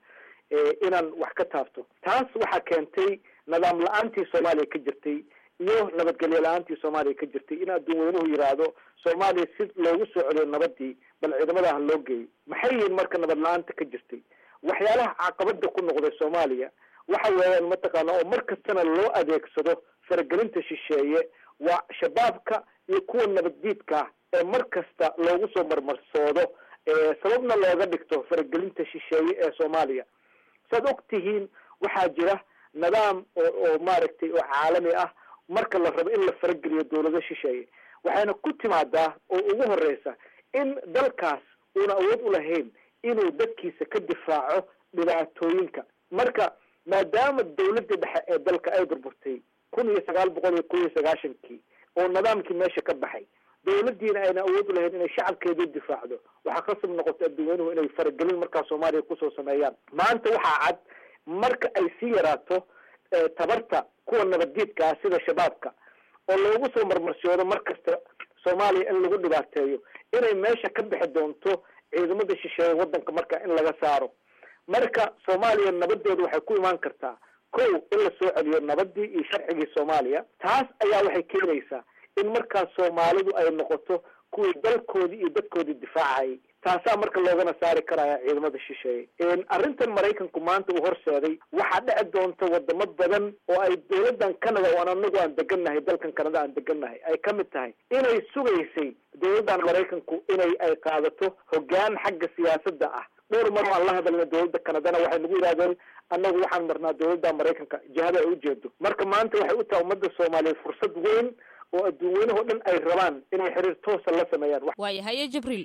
inaan wax ka taabto taas waxaa keentay nidaam la-aantii soomaaliya ka jirtay iyo nabadgelyo la-aantii soomaaliya ka jirtay in adduun weynuhu yiraahdo soomaaliya si loogu soo celiyo nabadii bal ciidamadaha loo geeyay maxay yihiin marka nabad la-aanta ka jirtay waxyaalaha caqabada ku noqday soomaaliya waxa weeyaan mataqaana oo mar kastana loo adeegsado faragelinta shisheeye waa shabaabka iyo kuwa nabaddiidka ah ee mar kasta loogu soo marmarsoodo sababna looga dhigto faragelinta shisheeye ee soomaaliya saad og tihiin waxaa jira nidaam oo oo maaragtay oo caalami ah marka la rabo in la farageliyo dawlado shisheeye waxayna ku timaadaa oo ugu horeysa in dalkaas uuna awood u lahayn inuu dadkiisa ka difaaco dhibaatooyinka marka maadaama dawladda dhexe ee dalka ay burburtay kun iyo sagaal boqol iyo kun iyo sagaashankii oo nidaamkii meesha ka baxay dawladdiina ayna awood u lahayn inay shacabkeedu difaacdo waxaa khasab noqotay adduunynuhu inay faragelin markaa soomaaliya kusoo sameeyaan maanta waxaa cad marka ay sii yaraato tabarta kuwa nabaddiidka ah sida shabaabka oo loogu soo marmarsiyoodo mar kasta soomaaliya in lagu dhibaateeyo inay meesha ka bixi doonto ciidamada shisheeye wadanka marka in laga saaro marka soomaaliya nabadeedu waxay ku imaan kartaa kow in la soo celiyo nabadii iyo sharcigii soomaaliya taas ayaa waxay keenaysaa in markaas soomaalidu ay noqoto kuwii dalkoodii iyo dadkoodii difaacayay taasaa marka loogana saari karaya ciidamada shisheeye arrintan maraykanku maanta uu horseeday waxaa dhici doonta wadamo badan oo ay dawladan canada oo aan anagu aan degannahay dalkan canada aan degannahay ay ka mid tahay inay sugaysay dawladdan maraykanku inay ay qaadato hoggaan xagga siyaasadda ah dhowr mar aan la hadalna dawladda canadana waxay nagu yidhahdeen annagu waxaan marnaa dawladda maraykanka jihada ay ujeedo marka maanta waxay u tahay ummadda soomaaliyeed fursad weyn oo adduun weynahoo dhan ay rabaan inay xiriir toosa la sameeyaan waaya haye jibriil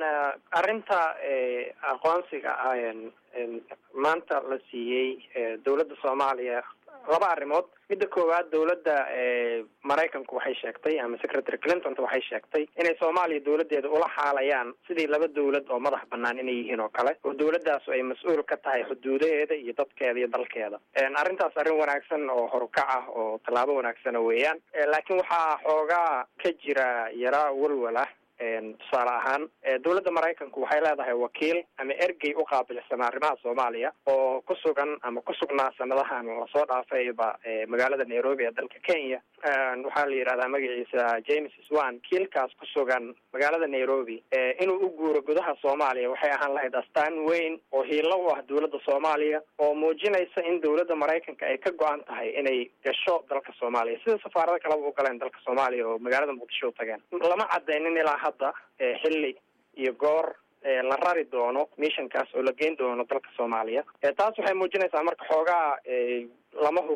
arrinta aqoonsiga ah maanta la siiyey dawladda soomaaliya laba arrimood midda koowaad dawladda maraykanku waxay sheegtay ama secretary clintonta waxay sheegtay inay soomaaliya dawladdeeda ula xaalayaan sidii laba dawlad oo madax banaan inay yihiin oo kale oo dawladaasu ay mas-uul ka tahay xuduudaheeda iyo dadkeeda iyo dalkeeda arrintaas arrin wanaagsan oo horukac ah oo tallaabo wanaagsana weeyaan laakiin waxaa xoogaa ka jira yaraa walwal ah tusaale ahaan dawladda maraykanku waxay leedahay wakiil ama ergey u qaabilsan arrimaha soomaaliya oo ku sugan ama ku sugnaa sanadahan lasoo dhaafayba magaalada nairobi ee dalka kenya waxaa la yidhahdaa magaciisa james swan kiilkaas ku sugan magaalada nairobi inuu u guuro gudaha soomaaliya waxay ahaan lahayd astaan weyn oo hiilo u ah dawladda soomaaliya oo muujinaysa in dawladda maraykanka ay ka go-an tahay inay gasho dalka soomaaliya sida safaarada kaleba u galeen dalka soomaaliya oo magaalada muqdisho u tageen lama cadaynin ilaa hadda xilli iyo goor la rari doono missionkaas oo la geyn doono dalka soomaaliya taas waxay muujinaysaa marka xoogaa lama hubo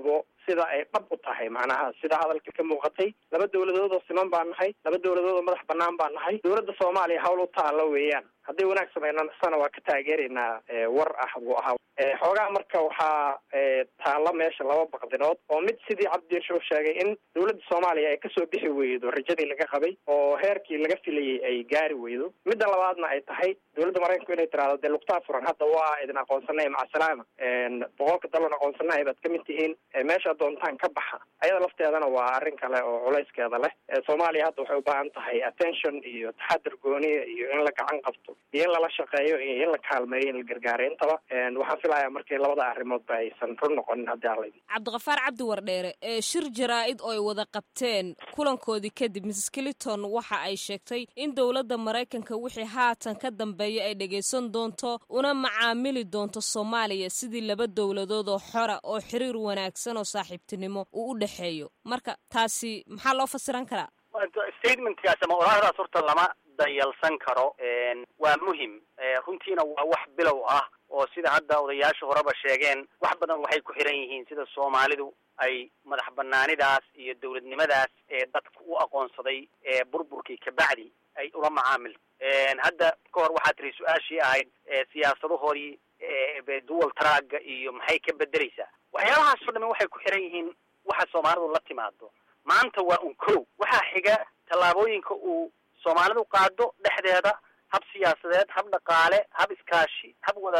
sida ay dhab u tahay macnaha sida hadalka ka muuqatay laba dowladood oo siman baan nahay laba dowladood oo madax banaan baan nahay dowladda soomaaliya hawl u taalo weeyaan hadday wanaag sameynasana waa ka taageeraynaa war ah buu ahaa xoogaa marka waxaa taalla meesha laba baqdinood oo mid sidii cabdiirshow sheegay in dowladda soomaaliya ay kasoo bixi weydo rajadii laga qabay oo heerkii laga filayay ay gaari weydo midda labaadna ay tahay dowladda maraykanku inay tiraahdo dee lugtaa furan hadda waa idin aqoonsanay macasalaama boqolka dalon aqoonsanahay baad kamid tihiin meesha doontaan ka baxa ayada lafteedana waa arrin kale oo culayskeeda leh soomaaliya hadda waxay ubaahan tahay attention iyo taxadir gooniya iyo in la gacan qabto iyo in lala shaqeeyo iyo in la kaalmeeyo in la gargaaro intaba waxaan filayaa markii labada arrimoodba aysan run noqonin haddii ala cabdiqafaar cabdi wardheere ee shir jaraa-id oo ay wada qabteen kulankoodii kadib mrs clinton waxa ay sheegtay in dowladda maraykanka wixii haatan ka dambeeya ay dhegaysan doonto una macaamili doonto soomaaliya sidii laba dowladood oo xora oo xiriir wanaagsan oo saaxiibtinimo uu u dhexeeyo marka taasi maxaa loo fasiran karaa statementkaas ama oraahdaas horta lama dayalsan karo waa muhim runtiina waa wax bilow ah oo sida hadda odayaasha horeba sheegeen wax badan waxay ku xiran yihiin sida soomaalidu ay madax banaanidaas iyo dowladnimadaas ee dadka u aqoonsaday ee burburkii kabacdi ay ula macaamil hadda ka hor waxaa tiri su-aashii ahayd siyaasadahoodii dual traaga iyo maxay ka bedeleysaa waxyaabahaas o dhami waxay ku xiran yihiin waxa soomaalidu la timaado maanta waa un kow waxaa xiga tallaabooyinka uu soomaalidu qaado dhexdeeda hab siyaasadeed hab dhaqaale hab iskaashi hab wada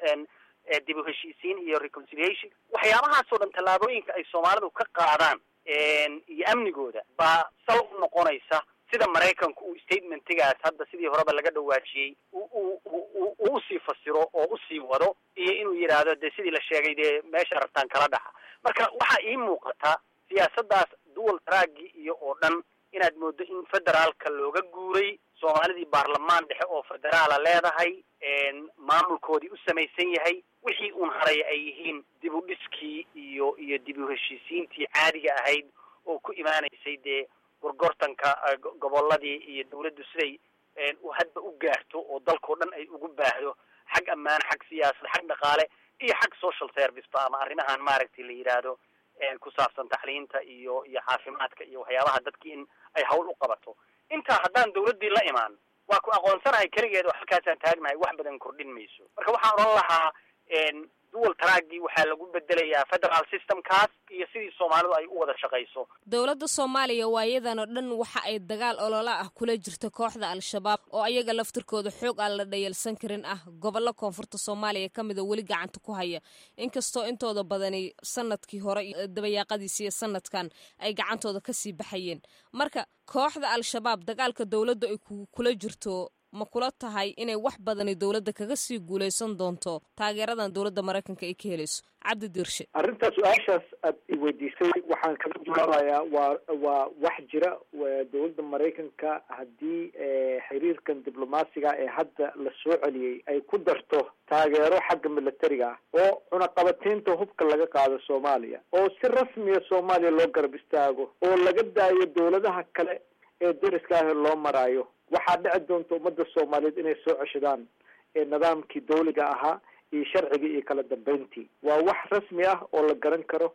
dib u heshiisiin iyo reconciliation waxyaabahaas oo dhan tallaabooyinka ay soomaalidu ka qaadaan iyo amnigooda baa sal u noqonaysa sida maraykanku uu statementigaas hadda sidii horeba laga dhawaajiyey u u usii fasiro oo usii wado iyo inuu yidhaahdo dee sidii la sheegay dee meesha rabtaan kala dhaxa marka waxaa ii muuqata siyaasaddaas dual tragi iyo oo dhan inaad moodo in federaalka looga guuray soomaalidii baarlamaan dhexe oo federaala leedahay maamulkoodii u samaysan yahay wixii uun haray ay yihiin dib u dhiskii iyo iyo dib u heshiisiintii caadiga ahayd oo ku imaanaysay dee gorgortanka gobolladii iyo dawladdu siday hadba u gaarto oo dalkao dhan ay ugu baahdo xag ammaan xag siyaasad xag dhaqaale iyo xag social service ba ama arrimahan maaragtay la yidhaahdo ku saabsan taxliinta iyo iyo caafimaadka iyo waxyaabaha dadki in ay hawl u qabato intaa haddaan dawladdii la imaan waa ku aqoonsanahay keligeed oo halkaasaan taagnahay wax badan kordhin mayso marka waxaan odhan lahaa dual tragi waxaa lagu bedelayaa federal systemkaas iyo sidii soomaalidu ay u wada shaqayso dowladda soomaaliya waayadan oo dhan waxa ay dagaal olola ah kula jirta kooxda al-shabaab oo ayaga laftirkooda xoog aan la dhayalsan karin ah gobollo koonfurta soomaaliya ka mida weli gacanta ku haya inkastoo intooda badani sanadkii hore dabayaaqadiisi iyo sanadkan ay gacantooda kasii baxayeen marka kooxda al-shabaab dagaalka dowladda ay kula jirto ma kula tahay inay wax badani dowladda kaga sii guulaysan doonto taageeradan dowladda maraykanka ay ka helayso cabdi diirshe arrintaa su-aashaas aad iweydiisay waxaan kaga jawaabayaa waa waa wax jira dowladda maraykanka haddii xiriirkan diblomaasiga ee hadda la soo celiyey ay ku darto taageero xagga militariga ah oo cunaqabataynta hubka laga qaado soomaaliya oo si rasmiya soomaaliya loo garab istaago oo laga daayo dowladaha kale ee dariska ah loo maraayo waxaa dhici doonta ummadda soomaaliyeed inay soo ceshadaan nidaamkii dawliga ahaa iyo sharcigii iyo kala dambeyntii waa wax rasmi ah oo la garan karo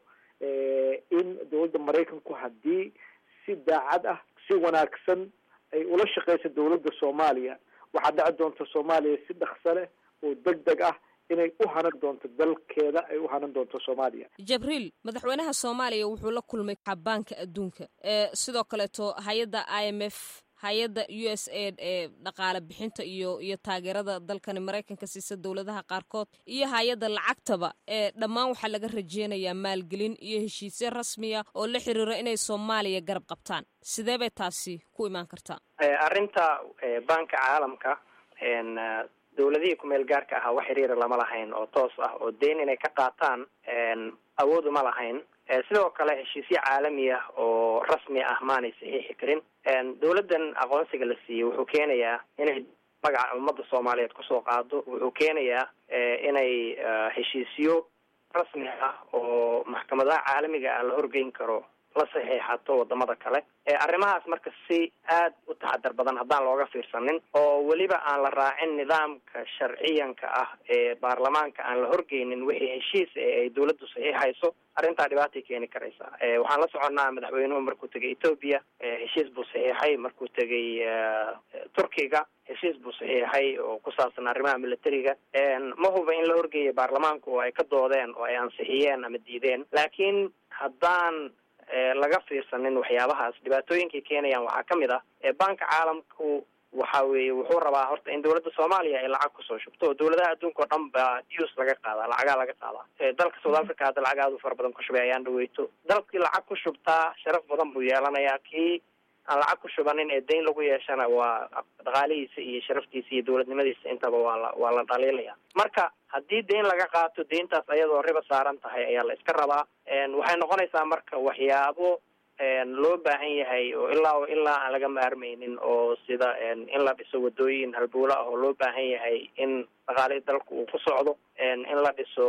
in dowladda maraykanku haddii si daacad ah si wanaagsan ay ula shaqeyso dowladda soomaaliya waxaa dhici doonta soomaaliya si dhakso leh oo deg deg ah inay u hanan doonto dalkeeda ay u hanan doonto soomaaliya jabriil madaxweynaha soomaaliya wuxuu la kulmay xabaanka adduunka sidoo kaleeto hay-adda i m f hay-adda u s aid ee dhaqaale bixinta iyo iyo taageerada dalkani maraykanka siisa dowladaha qaarkood iyo hay-adda lacagtaba ee dhammaan waxaa laga rajeynayaa maalgelin iyo heshiisyo rasmiya oo la xiriiro inay soomaaliya garab qabtaan sidee bay taasi ku imaan kartaa arrinta banka caalamka dowladihii kumeel gaarka ahaa wax xiriira lama lahayn oo toos ah oo deyn inay ka qaataan awood uma lahayn sidoo kale heshiisyo caalami ah oo rasmi ah maanay saxiixi karin dowladdan aqoonsiga la siiyey wuxuu keenayaa inay magaca ummadda soomaaliyeed kusoo qaado wuxuu keenayaa inay heshiisyo rasmi ah oo maxkamadaha caalamiga ah la horgeyn karo la saxiixato wadamada kale arrimahaas marka si aad u taxadar badan haddaan looga fiirsanin oo weliba aan la raacin nidaamka sharciyanka ah ee baarlamaanka aan la horgeynin wixii heshiis ee ay dawladdu saxiixayso arrintaa dhibaatay keeni karaysaa waxaan la soconnaa madaxweynuhu markuu tegay ethoobia heshiis buu saxiixay markuu tegay turkiga heshiis buu saxiixay oo ku saabsan arrimaha militariga ma huba in la horgeeyay baarlamaanku oo ay ka doodeen oo ay ansixiyeen ama diideen laakiin haddaan laga fiirsanin waxyaabahaas dhibaatooyinkay keenayaan waxaa ka mid ah banka caalamku waxa weeye wuxuu rabaa horta in dawladda soomaaliya ay lacag kusoo shubto oo dawladaha adduunka o dhan baa dus laga qaadaa lacagaa laga qaadaa dalka south africa hadda lacag aada u fara badan ku shubay ayaan dhaweyto dalkii lacag ku shubtaa sharaf badan buu yeelanayaa kii aan lacag ku shubanin ee dayn lagu yeeshana waa dhaqaalihiisa iyo sharaftiisa iyo dawladnimadiisa intaba waa la waa la dhaliilaya marka haddii dayn laga qaato dayntaas ayadoo riba saaran tahay ayaa la iska rabaa waxay noqonaysaa marka waxyaabo loo baahan yahay oo ilaa ilaa aan laga maarmaynin oo sida in la dhiso wadooyin halbowla ah oo loo baahan yahay in dhaqaalihii dalka uu ku socdo in la dhiso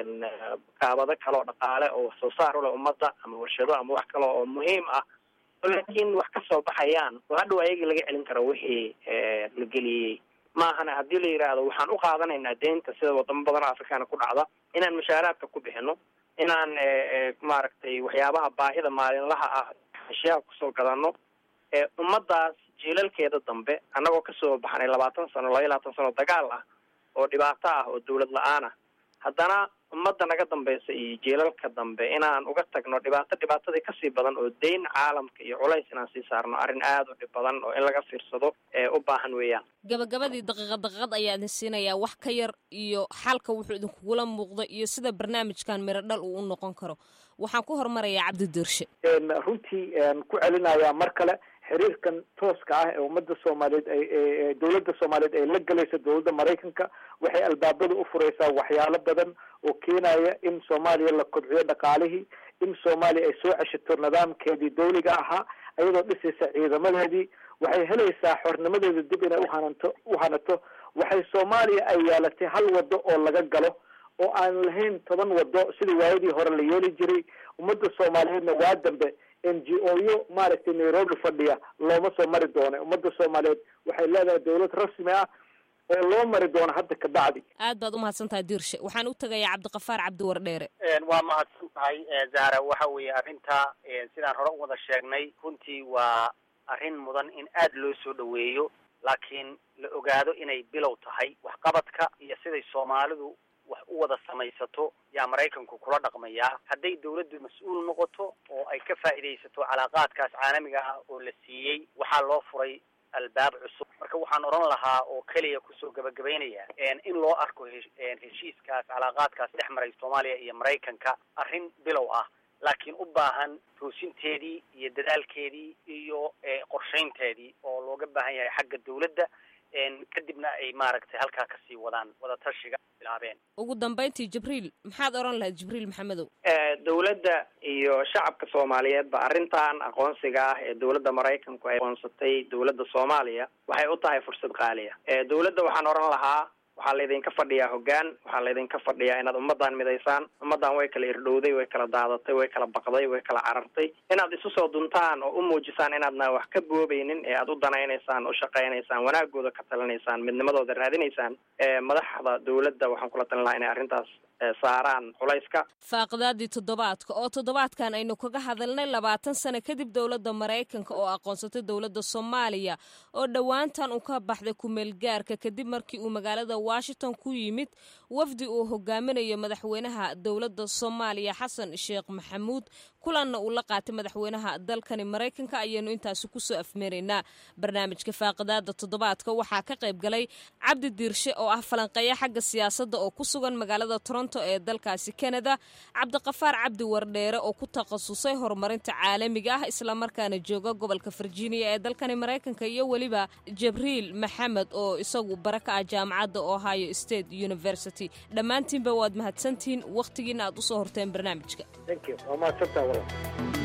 kaabado kale oo dhaqaale oo wax soo saar ule ummadda ama warshado ama wax kale oo muhiim ah laakiin wax kasoo baxayaan oo hadhow ayagii laga celin karo wixii la geliyey maahana haddii la yidhaahdo waxaan u qaadanaynaa deynta sida wadamo badan oo afrikaana ku dhacda inaan mushaaraadka ku bixino inaan maaragtay waxyaabaha baahida maalinlaha ah ashyaa kusoo gadano ummadaas jiilalkeeda dambe annagoo kasoo baxnay labaatan sano laba iyo labaatan sano dagaal ah oo dhibaato ah oo dawlad la-aan ah haddana ummadda naga dambaysa iyo jiilalka dambe inaan uga tagno dhibaato dhibaatadii kasii badan oo dayn caalamka iyo culays inaan sii saarno arrin aada u dhib badan oo in laga fiirsado ee u baahan weeyaan gabagabadii daqiiqad daqiiqad ayaa idin siinayaa wax ka yar iyo xalka wuxuu idinkugula muuqda iyo sida barnaamijkan miro dhal uu u noqon karo waxaan ku hormarayaa cabdi diirshe runtii ku celinayaa mar kale xiriirkan tooska ah ee ummadda soomaaliyeed ay dawladda soomaaliyeed ay la gelayso dawladda maraykanka waxay albaabada u fureysaa waxyaalo badan oo keenaya in soomaaliya la kobciyo dhaqaalihii in soomaaliya ay soo ceshato nidaamkeedii dawliga ahaa iyadoo dhisaysa ciidamadeedii waxay helaysaa xornimadeeda dib inay uhananto uhanato waxay soomaaliya ay yeelatay hal wado oo laga galo oo aan lahayn toban wado sidii waayadii hore la yeeli jiray ummadda soomaaliyeedna waa dambe n g o yo maaragtay nairobi fadhiya looma soo mari doono ummadda soomaaliyeed waxay leedahay dawlad rasmi ah oo loo mari doono hadda ka bacdi aad baad umahadsan tahay diirshe waxaan u tegayaa cabdiqafaar cabdi wardheere waa mahadsan tahay zahra waxa weeye arrinta sidaan hore u wada sheegnay runtii waa arrin mudan in aad loo soo dhaweeyo laakiin la ogaado inay bilow tahay waxqabadka iyo siday soomaalidu wax u wada samaysato yaa maraykanku kula dhaqmayaa hadday dawladdu mas-uul noqoto oo ay ka faa'iidaysato calaaqaadkaas caalamiga ah oo la siiyey waxaa loo furay albaab cusub marka waxaan odhan lahaa oo keliya kusoo gabagabaynaya in loo arko heshiiskaas calaaqaadkaas dhex maray soomaaliya iyo maraykanka arrin bilow ah laakiin u baahan toosinteedii iyo dadaalkeedii iyo qorshaynteedii oo looga baahan yahay xagga dawladda kadibna ay maaragtay halkaa kasii wadaan wadatashiga bilaabeen ugu dambayntii jibriil maxaad odhan lahayd jibriil maxamedow dawladda iyo shacabka soomaaliyeed ba arrintan aqoonsiga ah ee dawladda maraykanku ay aqoonsatay dawladda soomaaliya waxay u tahay fursad qaaliya dawladda waxaan odhan lahaa waxaa laydinka fadhiyaa hoggaan waxaa laydinka fadhiyaa inaad ummadan midaysaan ummadan way kala irdhowday way kala daadatay way kala baqday way kala carartay inaad isu soo duntaan oo u muujisaan inaadna wax ka boobeynin ee aad u danaynaysaan u shaqaynaysaan wanaagooda ka talinaysaan midnimadooda raadinaysaan madaxda dawladda waxaan kula talin lahaa inay arrintaas saaraan culayska faaqidaadii toddobaadka oo toddobaadkan aynu kaga hadalnay labaatan sano kadib dowladda maraykanka oo aqoonsatay dowladda soomaaliya oo dhowaantan uu ka baxday kumeelgaarka kadib markii uu magaalada washington ku yimid wafdi uu hogaaminayo madaxweynaha dowladda soomaaliya xasan sheekh maxamuud kulanna uu la qaatay madaxweynaha dalkani maraykanka ayaanu intaasi kusoo afmeeraynaa barnaamijka faaqidaada toddobaadka waxaa ka qayb galay cabdi diirshe oo ah falanqeeya xagga siyaasadda oo ku sugan magaalada toronto ee dalkaasi canada cabdiqafaar cabdi wardheere oo ku takhasusay horumarinta caalamiga ah islamarkaana jooga gobolka virginia ee dalkani maraykanka iyo weliba jibriil maxamed oo isagu bara ka ah jaamacadda ohio state university dhammaantiinba waad mahadsantihiin wakhtigiina aad usoo horteen barnaamijka waa mahadsantaa walaal